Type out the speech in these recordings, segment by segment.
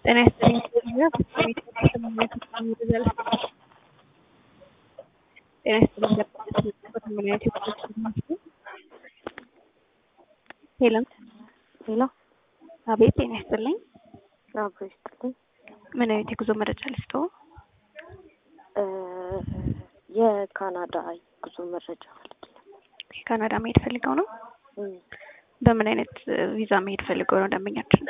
ጤና ይስጥልኝ ጤና ይስጥልኝ ጤና ይስጥልኝ ሄሎ ሄሎ አቤት ጤና ይስጥልኝ አብሮ ይስጥልኝ። ምን አይነት የጉዞ መረጃ ልስጥዎ? እ የካናዳ ጉዞ መረጃ ማለት ነው። ካናዳ መሄድ ፈልገው ነው? እም፣ በምን አይነት ቪዛ መሄድ ፈልገው ነው ደንበኛችን?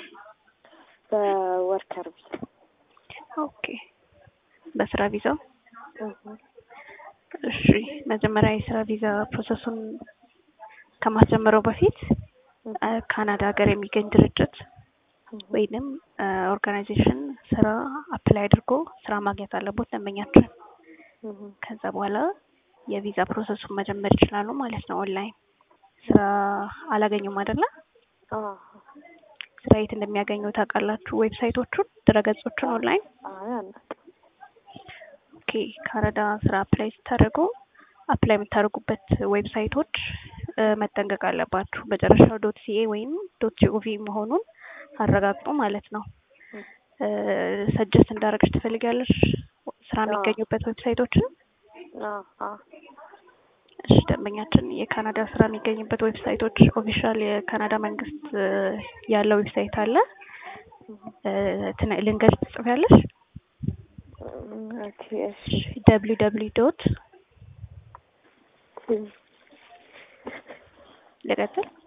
በወርከር ቪዛ። ኦኬ በስራ ቪዛው? እህ፣ እሺ መጀመሪያ የስራ ቪዛ ፕሮሰሱን ከማስጀመረው በፊት እ ካናዳ ሀገር የሚገኝ ድርጅት ወይንም ኦርጋናይዜሽን ስራ አፕላይ አድርጎ ስራ ማግኘት አለቦት ደንበኛችን። እህ፣ ከዛ በኋላ የቪዛ ፕሮሰሱን መጀመር ይችላሉ ማለት ነው። ኦንላይን ስራ አላገኙም አይደለ? አዎ፣ ስራ የት እንደሚያገኙ ታውቃላችሁ? ዌብሳይቶቹን፣ ድረገጾቹን ኦንላይን። አይ አናውቅም። ኦኬ ካናዳ ስራ አፕላይ ስታደርጉ አፕላይ የምታደርጉበት ዌብሳይቶች እ መጠንቀቅ አለባችሁ። መጨረሻው ዶት ሲኤ ወይም ዶት ጂኦቪ መሆኑን አረጋግጡ ማለት ነው። ሰጀስት እንዳደረግሽ ትፈልጊያለሽ ስራ የሚገኙበት ዌብሳይቶችን? አዎ፣ አዎ፣ እሺ ደንበኛችን የካናዳ ስራ የሚገኝበት ዌብሳይቶች ኦፊሻል የካናዳ መንግስት እ ያለው ዌብሳይት አለ። እ ትን- ልንገርሽ ትጽፊያለሽ? እም፣ ኦኬ፣ እሺ፣ ደብሊው ደብሊው ዶት እም፣ ልቀጥል